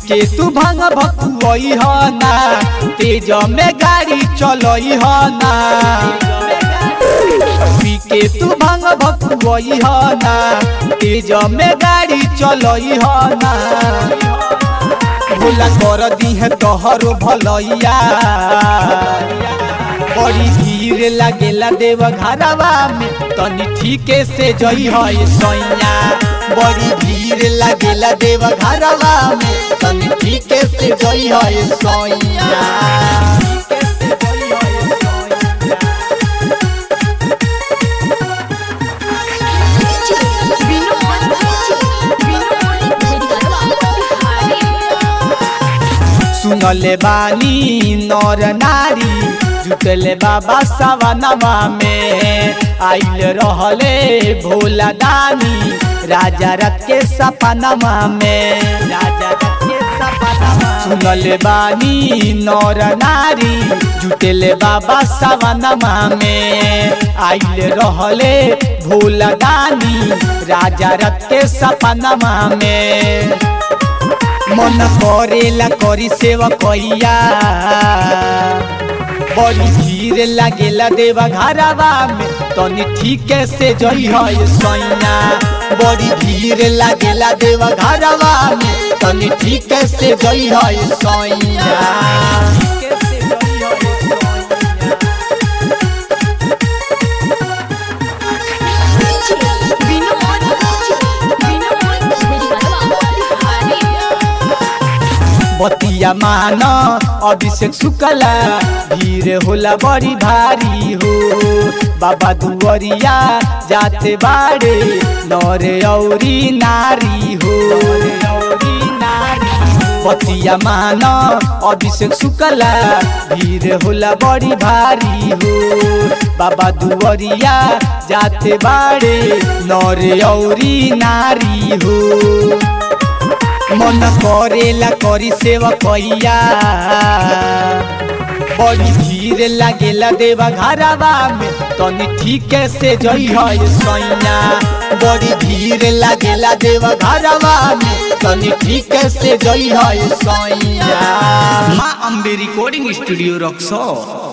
के तू भंग भकुआई ह ना तेज में गाड़ी चलई ह ना पी के तू भंग भकुआई ह ना तेज में गाड़ी चलई ह ना भोला कर दी है तोहरो भलैया बड़ी भीड़ लागेला देव घरवा में तनी ठीके से जई है सैया बड़ी भीड़ लागेला देव घरवा में तनी ठीके से जई है सैया सुनले बानी नर नारी जुटले बाबा सवनवा में आइल रहले भोला दानी राजा रथ के सपनवा में राजा रथ के सपनवा सुनले बानी नर नारी जुटले बाबा सवनवा में आइल रहले भोला दानी राजा रथ के सपनवा में मन करेला करी सेवा कैया बड़ी भीड़ लागेला देवा घरवा में तनी ठीके से जई है सैया बड़ी भीड़ लागेला देवा घरवा में तनी ठीके से जई है सैया ठीके से जई है बतिया मान अभिषेक शुक्ला भीड़ होला बड़ी भारी हो बाबा दुवरिया जाते बाड़े नरे औरी नारी हो बतिया मान अभिषेक शुक्ला भीड़ होला बड़ी भारी हो बाबा दुवरिया जाते बाड़े नरे औरी नारी हो मन करेला करी सेवा कैया बड़ी भीड़ लागेला देवा घरवा में तनी ठीके से जई है सैया बड़ी भीड़ लागेला देवा घरवा में तनी ठीके से जई है सैया माँ अम्बे रिकॉर्डिंग स्टूडियो रक्सौल